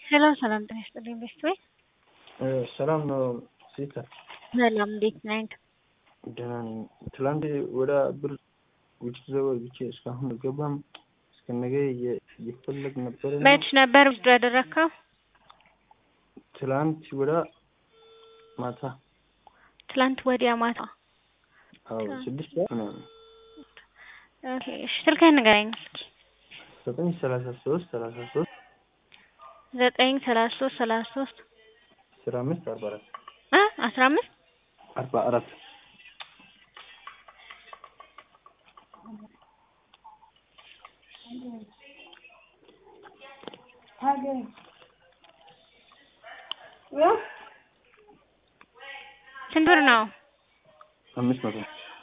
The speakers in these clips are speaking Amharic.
ሰላም ሰላም፣ ጤና ይስጥልኝ ቤስት ወይ ሰላም ነው ሲታ። ሰላም፣ እንዴት ነህ? ደህና ነኝ። ትላንት ወደ ብር ውጭ ዘወግቼ እስካሁን አልገባም። እስከ ነገ እየፈለግ ነበር። መች ነበር ውስጥ ያደረግከው? ትላንት ወደ ማታ ትላንት ወዲያ ማታ። አዎ ስድስት ሰዓት ምናምን ኦኬ፣ እሺ፣ ስልክህን ንገረኝ። ዘጠኝ ሰላሳ ሶስት ሰላሳ ሶስት ዘጠኝ ሰላሳ ሶስት ሰላሳ ሶስት አስራ አምስት አርባ አራት እ አስራ አምስት አርባ አራት ስንት ብር ነው? አምስት መቶ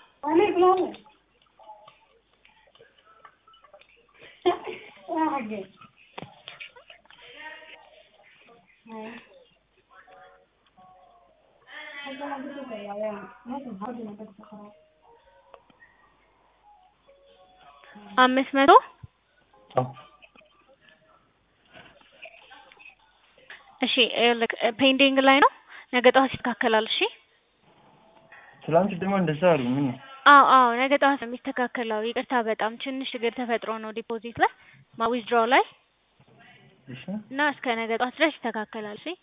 አምስት መቶ አዎ እሺ፣ ይኸውልህ ፔንዲንግ ላይ ነው። ነገ ጠዋት ይስተካከላል። እሺ። ትላንት ደግሞ እንደዛ አሉ። ምን ነው አዎ አዎ፣ ነገ ጠዋት ነው የሚስተካከለው። ይቅርታ በጣም ትንሽ ችግር ተፈጥሮ ነው ዲፖዚት ላይ ዊዝድሮው ላይ እሺ እና እስከ ነገ ጠዋት ድረስ ይስተካከላል። እሺ።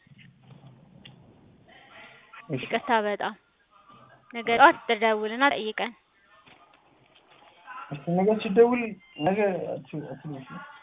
እሺ ይቅርታ በጣም ነገ ጠዋት ትደውልና ጠይቀን። እስከ ነገ ሲደውል ነገ አትችል አትችል